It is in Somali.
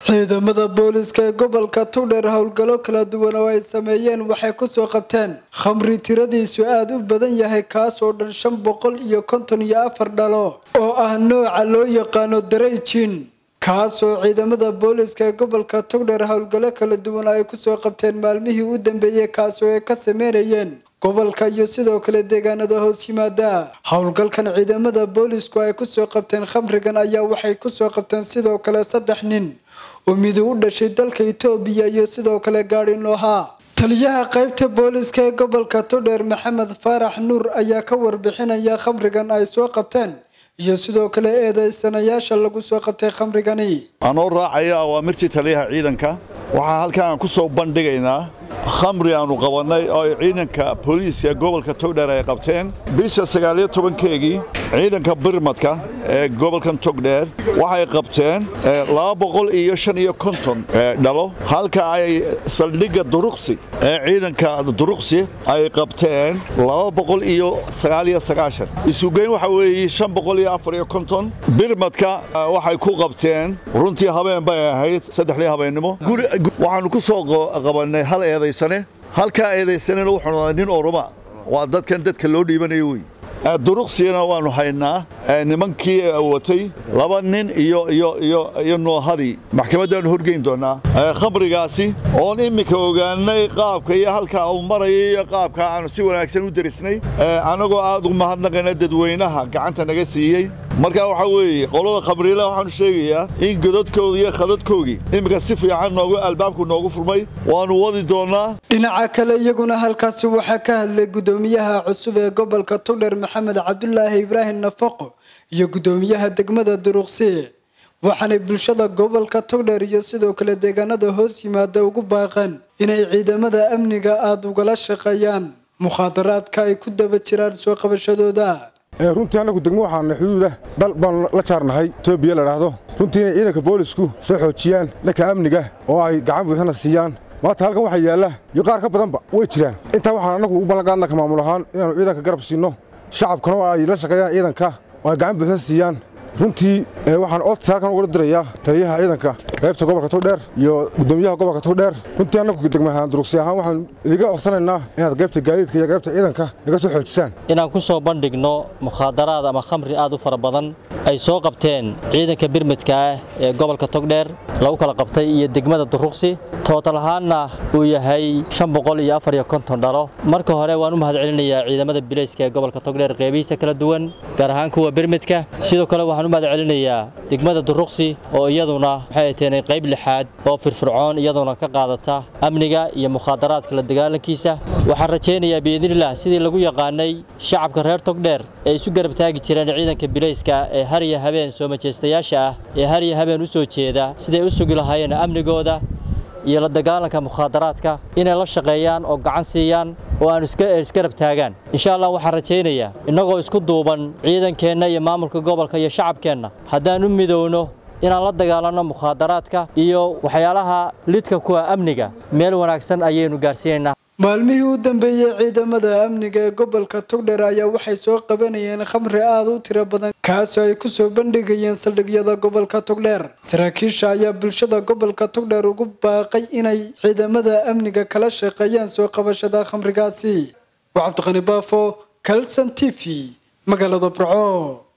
ciidamada booliska ee gobolka tugdheer howlgallo kala duwan oo ay sameeyeen waxay kusoo qabteen khamri tiradiisu aada u badan yahay kaas oo dhan shan boqol iyo konton iyo afar dhalo oo ah nooca loo yaqaano darayjin kaas oo ciidamada booliska ee gobolka tugdheer howlgallo kala duwan ay kusoo qabteen maalmihii u dambeeyey kaas oo ay ka sameynayeen gobolka iyo sidoo kale deegaanada hoos yimaada howlgalkan ciidamada boolisku ay kusoo qabteen khamrigan ayaa waxay kusoo qabteen sidoo kale saddex nin oo midi u dhashay dalka itoobiya iyo sidoo kale gaadhi noohaa taliyaha qaybta booliska ee gobolka tugdheer maxamed faarax nuur ayaa ka warbixinaya khamrigan ay soo qabteen iyo sidoo kale eedeysanayaasha lagu soo qabtay khamrigani anoo raacaya awaamirtii taliyaha ciidanka waxaa halkan aan ku soo bandhigaynaa khamri aanu qabannay oo ay ciidanka booliiska gobolka togdheer ay qabteen bisha sagaaliyo tobankeegii ciidanka birmadka ee gobolkan togdheer waxay qabteen laba boqol iyo shan iyo konton dhalo halka ay saldhigga duruqsi ee ciidanka duruqsi ay qabteen laba boqol iyo sagaaliyo sagaashan isugeyn waxa weeye shan boqol iyo afar iyo konton birmadka waxay ku qabteen runtii habeen bay ahayd saddexdii habeennimo waxaanu ku soo qabannay hal eedaysane halkaa eedaysanena wuxuu noqday nin oroma waa dadkan dadka loo dhiibanayo wey duruqsiyana waannu haynaa nimankii watay laba nin iyo iyo iyo iyo noohadii maxkamaddaannu horgeyn doonnaa khamrigaasi oon imminka ogaanay qaabka iyo halkaa uu maraya iyo qaabka aanu si wanaagsan u derisnay annagoo aad u mahadnaqayna dadweynaha gacanta naga siiyey markaa waxaa weeye qolada khamriila waxaanu sheegayaa in godadkooda iyo khadadkoogii imminka si fiican noogu albaabku noogu furmay waannu wadi doonnaa dhinaca kale iyaguna halkaasi waxaa ka hadlay guddoomiyaha cusub ee gobolka tugdheer maxamed cabdulaahi ibraahim nafaqo iyo guddoomiyaha degmada duruqsi waxaanay bulshada gobolka togdheer iyo sidoo kale deegaanada hoos yimaada ugu baaqeen inay ciidamada amniga aada ugala shaqeeyaan mukhaadaraadka ay ku daba jiraan soo qabashadooda runtii annagu degmo waxaana xuduuda dal baan la jaarnahay etoobiya ladhaahdo runtii inay ciidanka boolisku soo xoojiyaan dhanka amniga oo ay gacan buuxana siiyaan maanta halkan waxaa yaalla iyo qaar ka badanba way jiraan intaa waxaan annagu u ballanqaadna ka maamul ahaan inaannu ciidanka garab siinno shacabkana oo ay la shaqeeyaan ciidanka oo ay gacan buuxsan siiyaan runtii waxaan odta halkan ugula dirayaa taliyaha ciidanka qaybta gobolka togdheer iyo guddoomiyaha gobolka togdheer runtii annagu degmahaan durugsi ahaan waxaan idiga codsanaynaa inaad qaybta gaadiidka iyo qaybta ciidanka naga soo xoojisaan inaan ku soo bandhigno mukhaadaraad ama khamri aad u fara badan ay soo qabteen ciidanka birmidka ah ee gobolka togdheer lagu kala qabtay iyo degmada duruqsi tootal ahaanna uu yahay shan boqol iyo afar iyo konton dhalo marka hore waan u mahadcelinayaa ciidamada bilayska ee gobolka togdheer qeybihiisa kala duwan gaar ahaan kuwa birmidka sidoo kale waxaan u mahadcelinayaa degmada duruqsi oo iyaduna waxay teenay qayb lixaad oo firfircoon iyaduna ka qaadata amniga iyo mukhaadaraadka la dagaalankiisa waxaan rajaynayaa biidnilah sidii lagu yaqaanay shacabka reer togdheer ee isu garab taagi jireen ciidanka bilayska ee har iyo habeen soo majeystayaasha ah ee har iyo habeen u soo jeeda siday u sugi lahaayeen amnigooda iyo la dagaalanka mukhaadaraadka inay la shaqeeyaan oo gacan siiyaan oo aan isgarab taagaan insha allah waxaan rajaynayaa innagoo isku duuban ciidankeenna iyo maamulka gobolka iyo shacabkeenna haddaan u midowno inaan la dagaalanno mukhaadaraadka iyo waxyaalaha lidka kuwa amniga meel wanaagsan ayaynu gaarsiinaynaa maalmihii u dambeeyey ciidamada amniga ee gobolka togdheer ayaa waxay soo qabanayeen khamri aada u tiro badan kaasoo ay kusoo bandhigayeen saldhigyada gobolka togdheer saraakiisha ayaa bulshada gobolka togdheer ugu baaqay inay ciidamada amniga kala shaqeeyaan soo qabashada khamrigaasi waa cabdiqani baafo kalson t v magaalada burco